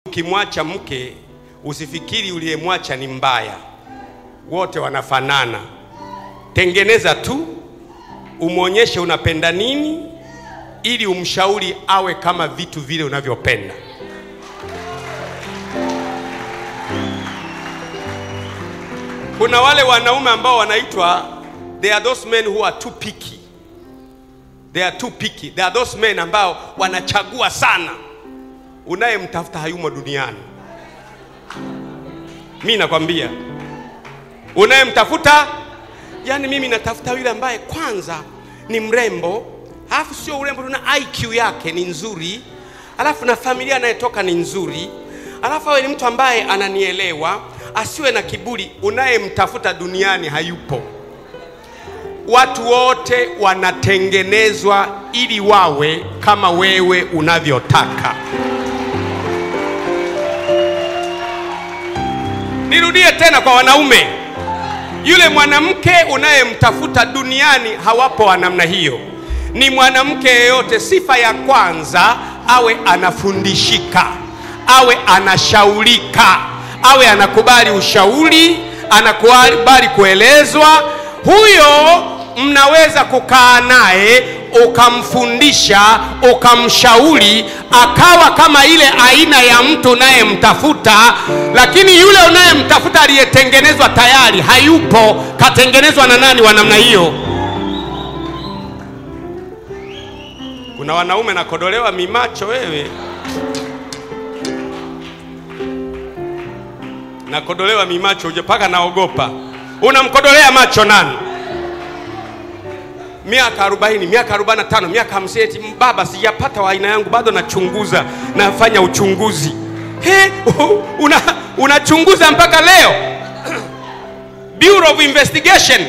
Ukimwacha mke usifikiri uliyemwacha ni mbaya, wote wanafanana. Tengeneza tu, umwonyeshe unapenda nini, ili umshauri awe kama vitu vile unavyopenda. Kuna wale wanaume ambao wanaitwa they are those men who are too picky. They are too picky. They are those men ambao wanachagua sana. Unayemtafuta hayumo duniani. Mi nakwambia, unayemtafuta yani, mimi natafuta yule ambaye kwanza ni mrembo, alafu sio urembo, tuna IQ yake ni nzuri, alafu na familia anayetoka ni nzuri, alafu awe ni mtu ambaye ananielewa, asiwe na kiburi. Unayemtafuta duniani hayupo. Watu wote wanatengenezwa ili wawe kama wewe unavyotaka. Nirudie tena kwa wanaume, yule mwanamke unayemtafuta duniani hawapo wa namna hiyo. Ni mwanamke yeyote, sifa ya kwanza awe anafundishika, awe anashaurika, awe anakubali ushauri, anakubali kuelezwa. Huyo mnaweza kukaa naye ukamfundisha, ukamshauri, akawa kama ile aina ya mtu unayemtafuta. Lakini yule unayemtafuta aliyetengenezwa tayari hayupo. Katengenezwa na nani wa namna hiyo? Kuna wanaume nakodolewa mimacho, wewe nakodolewa mimacho uje mpaka naogopa. Unamkodolea macho nani? miaka 40, miaka 45, miaka 50, eti baba, sijapata wa aina yangu, bado nachunguza, nafanya uchunguzi. He, una unachunguza mpaka leo Bureau of Investigation.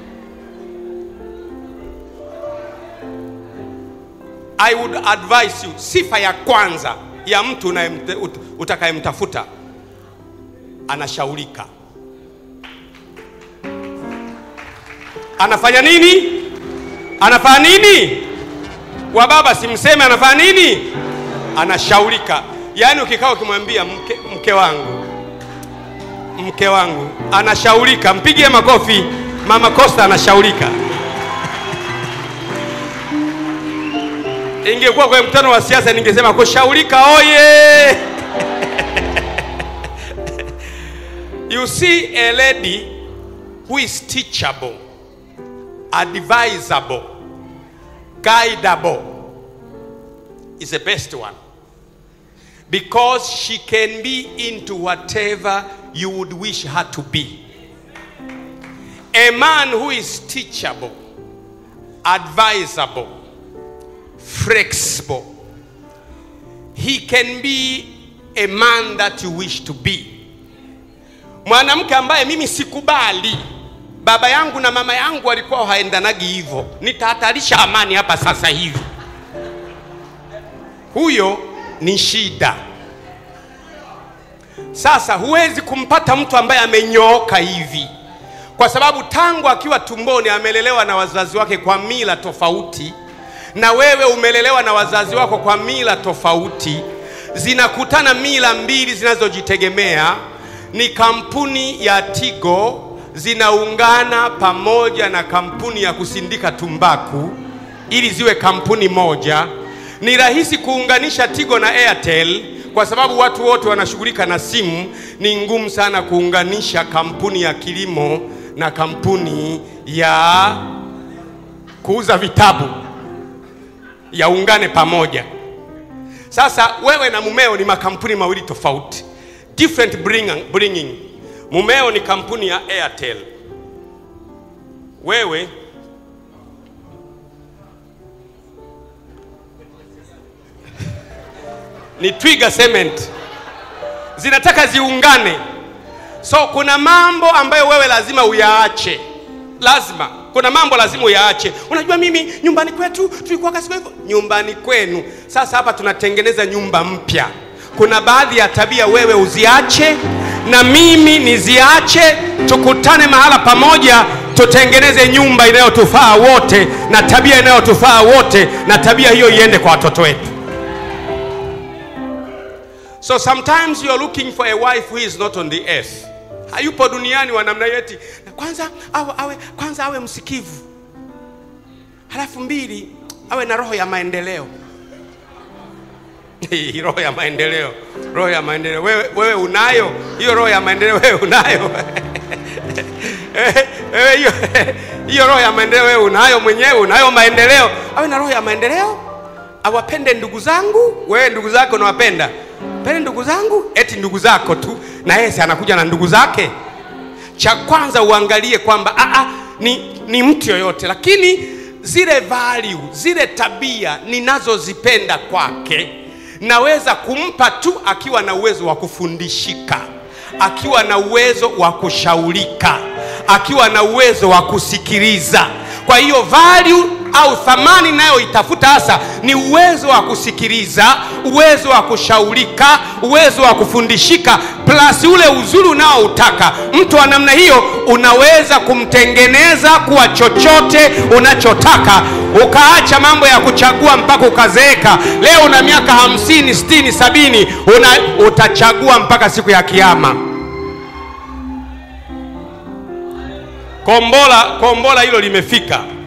I would advise you, sifa ya kwanza ya mtu utakayemtafuta anashaurika. Anafanya nini? Anafanya nini? Wa baba simseme anafanya nini? Anashaurika. Yaani ukikaa ukimwambia mke, mke wangu mke wangu anashaurika, mpigie makofi. Mama Costa anashaurika. Ingekuwa kwenye mkutano wa siasa ningesema kushaurika oye! You see a lady who is teachable advisable, guidable is the best one because she can be into whatever you would wish her to be. A man who is teachable, advisable, flexible, he can be a man that you wish to be. Mwanamke ambaye mimi sikubali baba yangu na mama yangu walikuwa haendanagi hivyo, nitahatarisha amani hapa sasa hivi. Huyo ni shida. Sasa huwezi kumpata mtu ambaye amenyooka hivi, kwa sababu tangu akiwa tumboni amelelewa na wazazi wake kwa mila tofauti, na wewe umelelewa na wazazi wako kwa mila tofauti. Zinakutana mila mbili zinazojitegemea, ni kampuni ya Tigo zinaungana pamoja na kampuni ya kusindika tumbaku ili ziwe kampuni moja. Ni rahisi kuunganisha Tigo na Airtel kwa sababu watu wote wanashughulika na simu. Ni ngumu sana kuunganisha kampuni ya kilimo na kampuni ya kuuza vitabu yaungane pamoja. Sasa wewe na mumeo ni makampuni mawili tofauti, different bringing Mumeo ni kampuni ya Airtel, wewe ni Twiga Cement, zinataka ziungane. So kuna mambo ambayo wewe lazima uyaache, lazima kuna mambo lazima uyaache. Unajua, mimi nyumbani kwetu tulikuwa kasi hivyo. Nyumbani kwenu, sasa hapa tunatengeneza nyumba mpya. Kuna baadhi ya tabia wewe uziache na mimi niziache, tukutane mahala pamoja, tutengeneze nyumba inayotufaa wote na tabia inayotufaa wote, na tabia hiyo iende kwa watoto wetu. So sometimes you are looking for a wife who is not on the earth. Hayupo duniani wa namna hiyo eti kwanza awe, awe, kwanza awe msikivu, halafu mbili awe na roho ya maendeleo. Hii roho ya maendeleo, roho ya maendeleo. Wewe, wewe unayo hiyo roho ya maendeleo? Wewe unayo wewe hiyo hiyo roho ya maendeleo wewe unayo mwenyewe? Unayo maendeleo? Awe na roho ya maendeleo, awapende ndugu zangu. Wewe ndugu zako unawapenda? Pende ndugu zangu, eti ndugu zako tu, na yeye si anakuja na ndugu zake. Cha kwanza uangalie kwamba a a ni, ni mtu yoyote, lakini zile value, zile tabia ninazozipenda kwake naweza kumpa tu akiwa na uwezo wa kufundishika, akiwa na uwezo wa kushaurika, akiwa na uwezo wa kusikiliza. Kwa hiyo value au thamani nayoitafuta hasa ni uwezo wa kusikiliza, uwezo wa kushaurika, uwezo wa kufundishika, plus ule uzuri unaoutaka. Mtu wa namna hiyo unaweza kumtengeneza kuwa chochote unachotaka, ukaacha mambo ya kuchagua mpaka ukazeeka. Leo una miaka hamsini, sitini, sabini, una, utachagua mpaka siku ya Kiyama. Kombola, kombola hilo limefika.